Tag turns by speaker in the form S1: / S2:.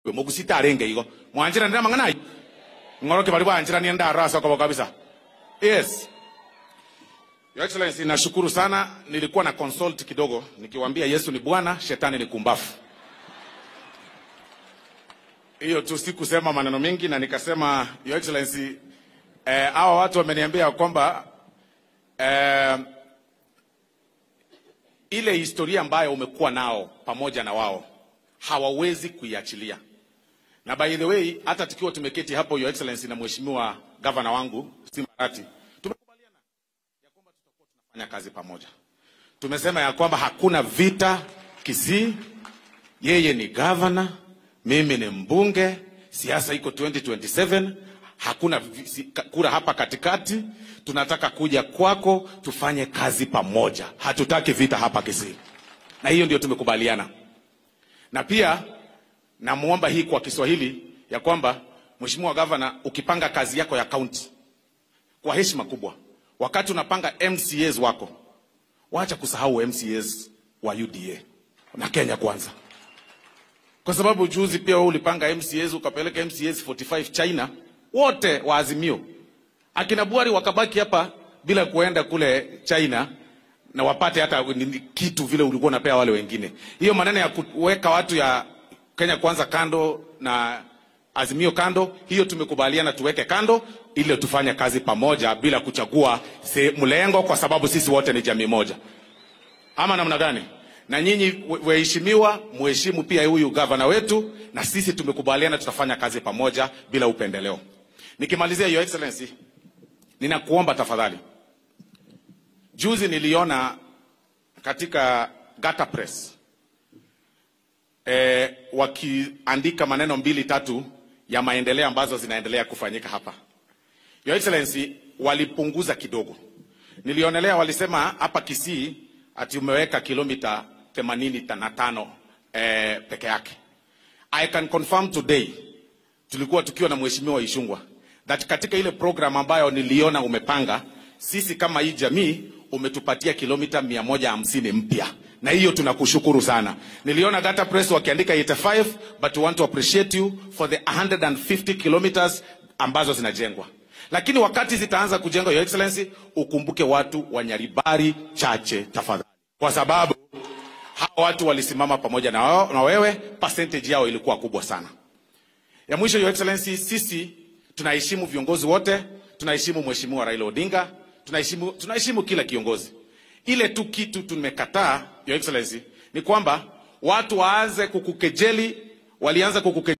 S1: mugusita arenge igo mwanjira ndira mang'ana ng'oroke bali bwanjira ni ndarasa kwa kabisa yes Your Excellency, nashukuru sana. Nilikuwa na consult kidogo nikiwaambia Yesu ni Bwana, shetani ni kumbafu. Hiyo tu sikusema maneno mengi, na nikasema Your Excellency, eh, hawa watu wameniambia kwamba eh, ile historia ambayo umekuwa nao pamoja na wao hawawezi kuiachilia. Na by the way, hata tukiwa tumeketi hapo Your Excellency na mheshimiwa gavana wangu Simbarati, tumekubaliana ya kwamba tutakuwa tunafanya kazi pamoja. Tumesema ya kwamba hakuna vita Kisii, yeye ni gavana, mimi ni mbunge, siasa iko 2027 hakuna vi- si- ka- kura hapa katikati. Tunataka kuja kwako tufanye kazi pamoja, hatutaki vita hapa Kisii, na hiyo ndio tumekubaliana. Na pia namwomba hii kwa Kiswahili ya kwamba Mheshimiwa Gavana, ukipanga kazi yako ya kaunti kwa heshima kubwa, wakati unapanga MCAs wako, wacha kusahau MCAs wa UDA na Kenya Kwanza, kwa sababu juzi pia wewe ulipanga MCAs ukapeleka MCAs 45 China, wote wa Azimio, akina Buhari wakabaki hapa bila kuenda kule China na wapate hata nini- kitu vile ulikuwa unapea wale wengine. Hiyo maneno ya kuweka watu ya Kenya Kwanza kando na Azimio kando, hiyo tumekubaliana tuweke kando ili tufanye kazi pamoja bila kuchagua se- mlengo, kwa sababu sisi wote ni jamii moja, ama namna gani? Na nyinyi we- waheshimiwa, mheshimu pia huyu gavana wetu, na sisi tumekubaliana tutafanya kazi pamoja bila upendeleo. Nikimalizia, Your Excellency, ninakuomba tafadhali, juzi niliona katika Gata Press eh, wakiandika maneno mbili tatu ya maendeleo ambazo zinaendelea kufanyika hapa. Your Excellency, walipunguza kidogo. Nilionelea walisema hapa Kisii ati umeweka kilomita 85 eh, peke yake. I can confirm today tulikuwa tukiwa na mheshimiwa Ishungwa that katika ile program ambayo niliona umepanga, sisi kama hii jamii umetupatia kilomita 150 mpya, na hiyo tunakushukuru sana. Niliona Gata Press wakiandika 85 but we want to appreciate you for the 150 kilometers ambazo zinajengwa, lakini wakati zitaanza kujengwa, Your Excellency, ukumbuke watu wa Nyaribari chache tafadhali, kwa sababu hawa watu walisimama pamoja na, wao, na wewe, percentage yao ilikuwa kubwa sana. Ya mwisho, Your Excellency, sisi tunaheshimu viongozi wote, tunaheshimu Mheshimiwa Raila Odinga, tunaheshimu, tunaheshimu kila kiongozi. Ile tu kitu tumekataa, Your Excellency, ni kwamba watu waanze kukukejeli, walianza kukukejeli